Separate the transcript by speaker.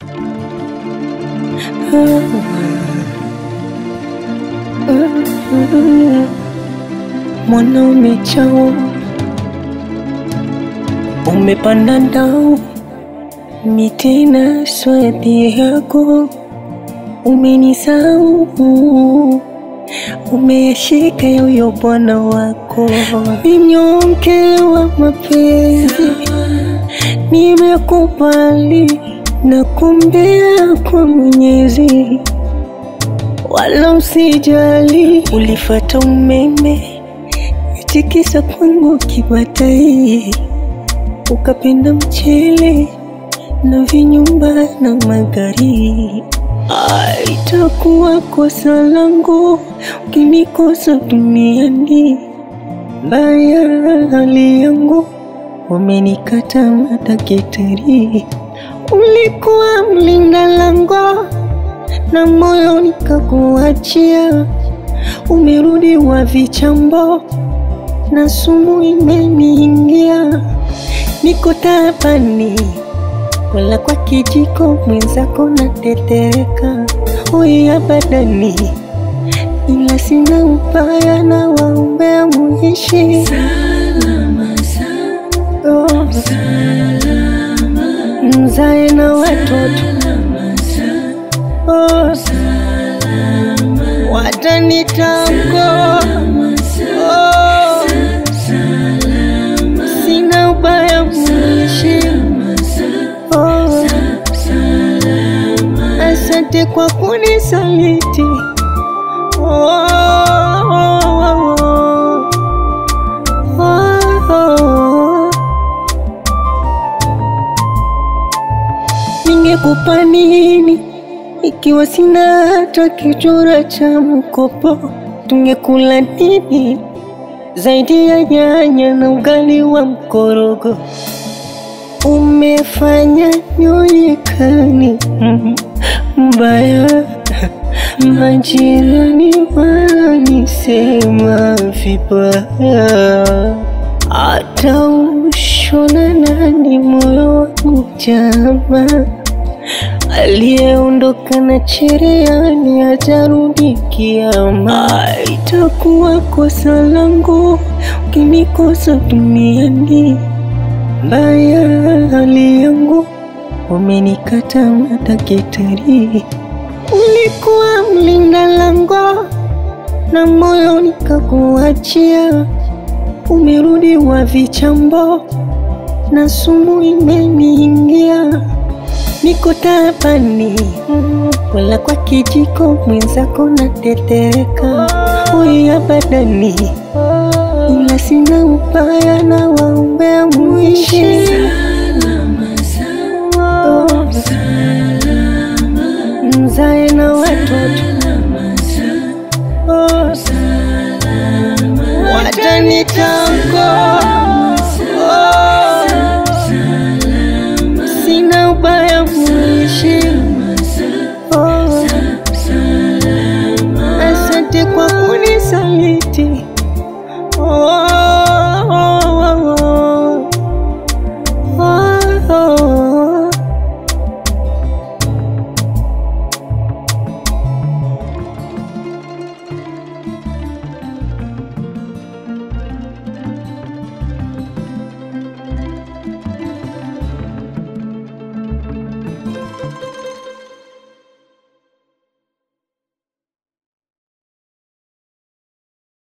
Speaker 1: Mwanaume chao umepanda ndao mitena swati yako umenisau umeshika yoyo bwana wako mnyonge wa mapenzi nimekubali na kumbea kwa Mwenyezi wala usijali, ulifata umeme tikisa kwangu kibatai, ukapenda mchele na vinyumba na magari. Ah, Itakuwa kosa langu ukinikosa duniani, mbaya hali yangu wamenikata madaktari. Ulikuwa mlinda lango na moyo nikakuachia, umerudi wa vichambo na sumu imeniingia, niko tabani wala kwa kijiko mwenzako natetereka, oya badani, ila sina ubaya na waombea muishi
Speaker 2: Salama, salama,
Speaker 1: oh,
Speaker 2: salama,
Speaker 1: mzae na watoto
Speaker 2: salama,
Speaker 1: oh,
Speaker 2: salama,
Speaker 1: watanitango oh,
Speaker 2: salama,
Speaker 1: sina ubaya muishi oh,
Speaker 2: salama.
Speaker 1: asante kwa kunisaliti oh, oh, oh, oh, oh. Ningekupa nini ikiwa sina hata kichura cha mkopo? Tungekula nini zaidi ya nyanya na ugali wa mkorogo? Umefanya nyoyekani mm, mbaya, majirani wananisema vibaya, hata ushona nani moyo wangu jama, aliyeondoka na cherehani hajarudi kiama. Itakuwa kosa langu ukinikosa duniani mbaya hali yangu wamenikata madaktari. Ulikuwa mlinda lango na moyo nikakuachia, umerudi wa vichambo na sumu imeniingia, niko tabani wala kwa kijiko mwenzako natetereka, oya badani ila sina ubaya na waombea muishi
Speaker 2: Salama, salama,
Speaker 1: oh,
Speaker 2: salama,
Speaker 1: mzae na watoto
Speaker 2: salama,
Speaker 1: oh,
Speaker 2: salama,
Speaker 1: watanita